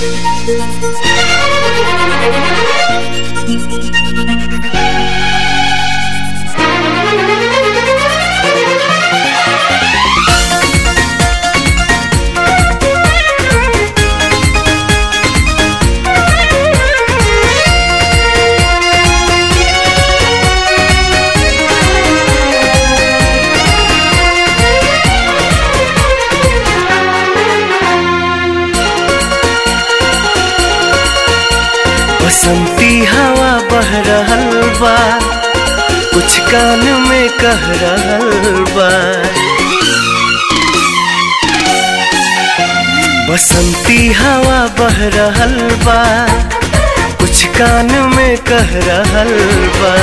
बसंती हवा बह रहल बा कुछ कान में कह रहल बा बसंती हवा बह रहल बा कुछ कान में कह रहल बा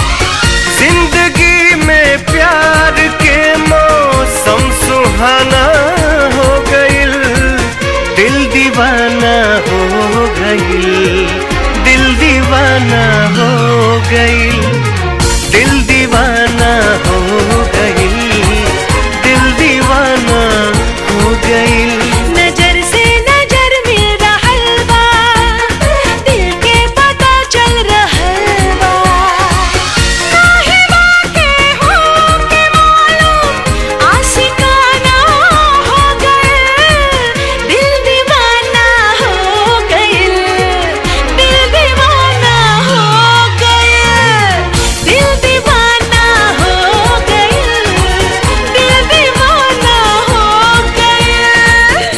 जिंदगी में प्यार के मौसम सुहाना हो गइल दिल दीवाना हो गइल दिल दीवाना हो गइल दिल दीवाना हो गइल दिल दीवाना हो गइल नजर से नजर मिल रहल बा दिल के पता चल रहल बा काहे बाके हो के मालूम आशिकाना हो गइल दिल दीवाना हो गइल दिल दीवाना हो गइल दिल दीवाना हो गइल दिल दीवाना हो गइल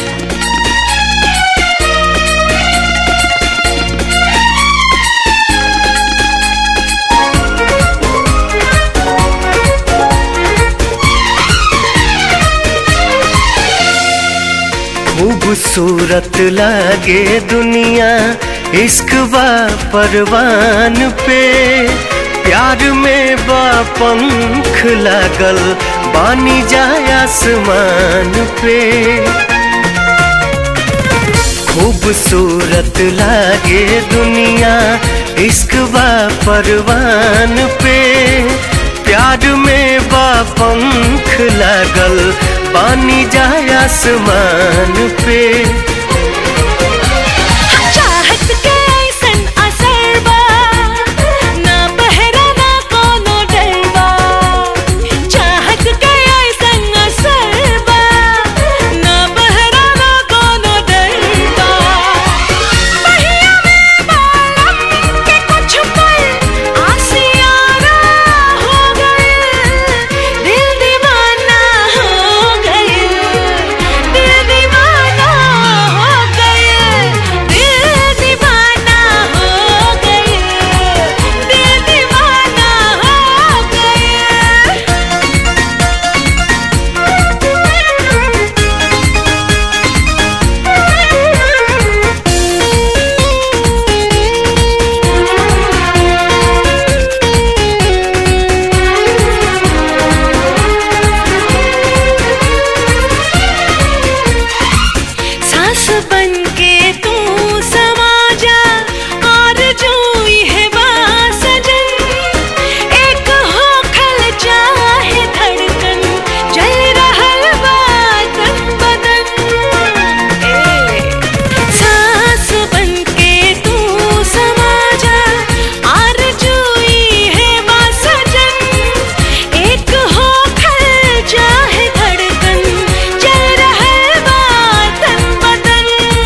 खूबसूरत लागे दुनिया इश्क बा परवान पे प्यार में बा पंख लागल बानी जाय आसमान पे खूबसूरत लागे दुनिया इश्क बा परवान पे प्यार में बा पंख लागल पानी जाय आसमान पे चाहत के ऐसन असर बा ना पहरा ना कोनो डर बा चाहत के ऐसन असर बा ना पहरा ना कोनो डर बा पहिया में बालम के कुछ पल आसियाना हो गइल दिल दीवाना हो गइल दिल दीवाना हो गइल दिल दीवाना हो गइल दिल दीवाना हो गइल सांस बन के तू समा जा और जो है सजन एक हो खल चाहे धड़कन जल रहल बा तन बदन ए सांस बन के तू समा जा और जो है सजन एक हो खल चाहे धड़कन जल रहल बा तन बदन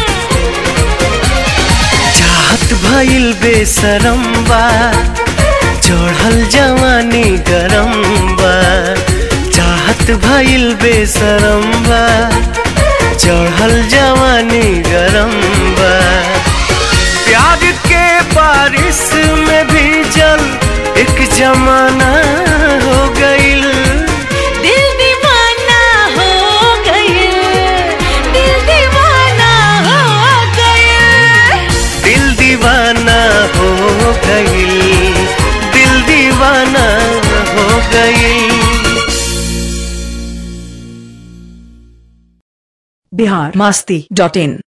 चाहत भइल बेसरम बा चढ़ल जवानी गरम बा चाहत भइल बेसरम बा चढ़ल जवानी गरम बा प्यार के बारिश में भी जल एक जमाना हो गइल दिल दीवाना हो गइल दिल दीवाना हो गइल दिल दीवाना हो गइल दिल दीवाना हो गइल बिहार मस्ती डॉट इन